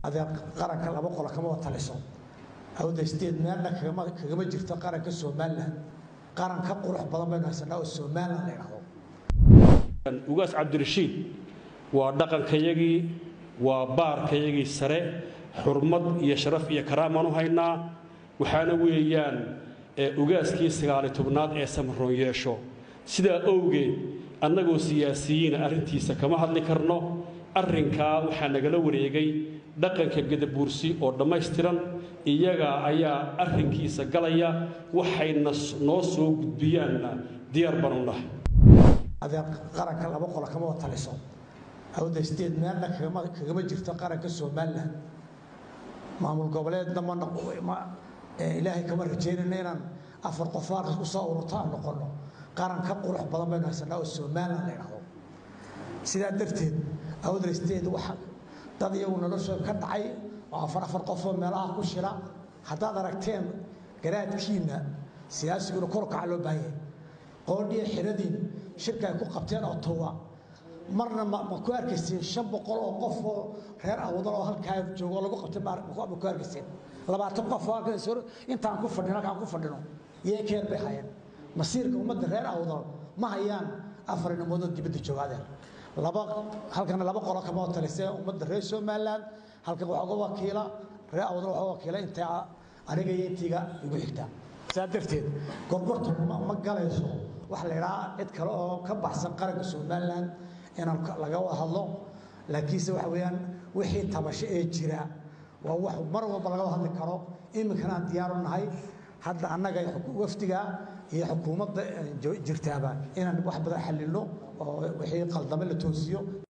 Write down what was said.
adeer qaranka laba qolo kama wa taliso awdaysteed meelna kagama jirto qaranka somalilan qaran ka qurux badan baynu haysanaa oo somalilan la yidhahdo ugaas cabdirashiid waa dhaqankayagii waa baarkayagii sare xurmad iyo sharaf iyo karaamaan u haynaa waxaana weeyaan ugaaskii sagaali tobnaad ee samaroon yeesho sidaa owgeed annagoo siyaasiyiina arrintiisa kama hadli karno arrinkaa waxaa nagala wareegay dhaqanka gadabuursi oo dhammaystiran iyaga ayaa arrinkiisa galaya waxayna noo soo gudbiyaanna diyaar baan u nahay adeer qaranka laba qolo kama wa taliso awdaysteed meelna kagama jirto qaranka somalilan maamul goboleedna ma ilaahay kama rajaynayna inaan afar qof halkas ku soo ururto aan noqonno qaran ka qurux badan baynu haysanaa oo somalilan la yidhahdo sidaa darteed awdaysteed waxa dad iyagu noloshooda ka dhacay oo afar afar qofoo meelaha ku shila haddaad aragteen garaadkiinna siyaasiguna korkaca loo baahan yahay qoodhiya xiradiin shirka ay ku qabteen oo tuwa marna ma ku arkayseen shan boqol oo qof oo reer awdal oo halkaa joogo lagu qabtay ma ku arkayseen labaatan qof oo halkaas intaan ku fadhino halkaan ku fadhino yee keer bay hayeen masiirka ummadda reer awdal ma hayaan afar inamoodoo dibadda joogaadeen laba halkana laba qolo kama talisee ummadda reer somaliland halkan waxaa uga wakiila reer awdal waxaa wakiila intaa aniga iyo intiiga igu xigtaa saa darteed gorgortu ma galayso waxa la idhahaa cid kale oo ka baxsan qaranka somaliland inaan laga wada hadlo laakiinse waxa weeyaan wixii tabasho ee jira waa wax mar walba laga wada hadli karo iminkana aan diyaaru nahay hadda annaga wafdiga iyo xukuumadda jirtaaba inaan wax badan xalilno oo wixii qaldame la toosiyo